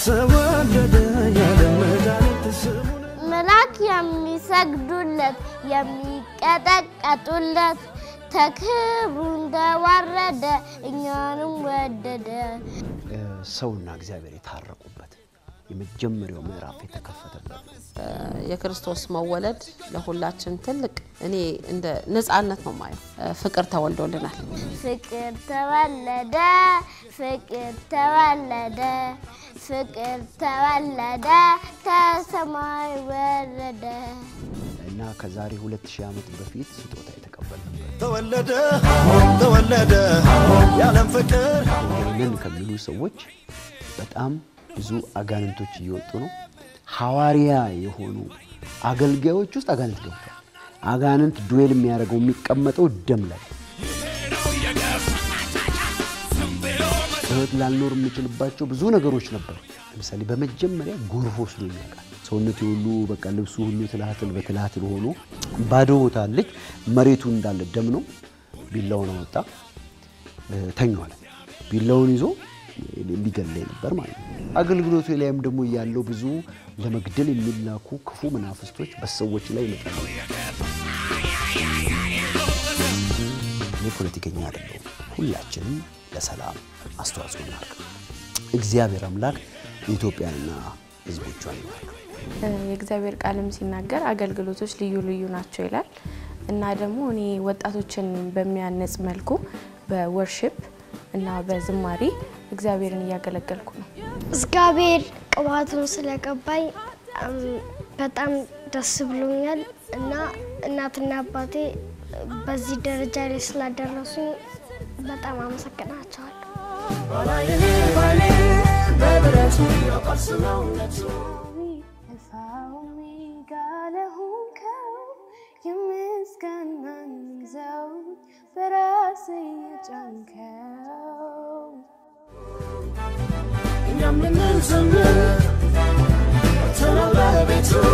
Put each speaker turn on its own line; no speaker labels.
ተወለደ የዓለም መድኃኒት ስሙን
መልአክ የሚሰግዱለት የሚቀጠቀጡለት ተክብሩ እንደዋረደ እኛንም ወደደ።
ሰውና እግዚአብሔር የታረቁበት የመጀመሪያው ምዕራፍ የተከፈተበት
የክርስቶስ መወለድ ለሁላችን ትልቅ እኔ እንደ ነጻነት ነው ማየው። ፍቅር ተወልዶልናል።
ፍቅር ተወለደ፣ ፍቅር ተወለደ፣ ፍቅር ተወለደ፣ ከሰማይ ወረደ።
እና ከዛሬ 2000 ዓመት በፊት ስጦታ የተቀበልንበት
ተወለደ ተወለደ የዓለም ፍቅር
ይህንን ከሚሉ ሰዎች በጣም ብዙ አጋንንቶች እየወጡ ነው። ሐዋርያ የሆኑ አገልጋዮች ውስጥ አጋንንት ገብቷል። አጋንንት ዱዌል የሚያደርገው የሚቀመጠው ደም ላይ ህይወት ላልኖር የምችልባቸው ብዙ ነገሮች ነበሩ። ለምሳሌ በመጀመሪያ ጎርፍ ወስዶ ያውቃል። ሰውነቴ ሁሉ በቃ ልብሱ ሁሉ ትላትል በትላትል ሆኖ ባዶ ቦታ አለች። መሬቱ እንዳለ ደም ነው። ቢላውን አወጣ ተኛዋል። ቢላውን ይዞ ሊገለኝ ነበር ማለት ነው። አገልግሎቱ ላይም ደግሞ ያለው ብዙ ለመግደል የሚላኩ ክፉ መናፍስቶች በሰዎች ላይ ይመጣሉ። እኔ ፖለቲከኛ አይደለሁም። ሁላችንም ለሰላም አስተዋጽኦ እናድርግ። እግዚአብሔር አምላክ ኢትዮጵያንና ሕዝቦቿን ይባርክ።
የእግዚአብሔር ቃልም ሲናገር አገልግሎቶች ልዩ ልዩ ናቸው ይላል እና ደግሞ እኔ ወጣቶችን በሚያነጽ መልኩ በወርሽፕ እና በዝማሬ እግዚአብሔርን እያገለገልኩ ነው።
እግዚአብሔር ቅባቱን ስለቀባኝ እም፣ በጣም ደስ ብሎኛል እና እናትና አባቴ በዚህ ደረጃ ላይ ስላደረሱኝ በጣም አመሰግናቸዋለሁ።
የምስጋናን ዘውድ በራስ የጫንከው
እኛም ልንዘምር ተነው በቤቱ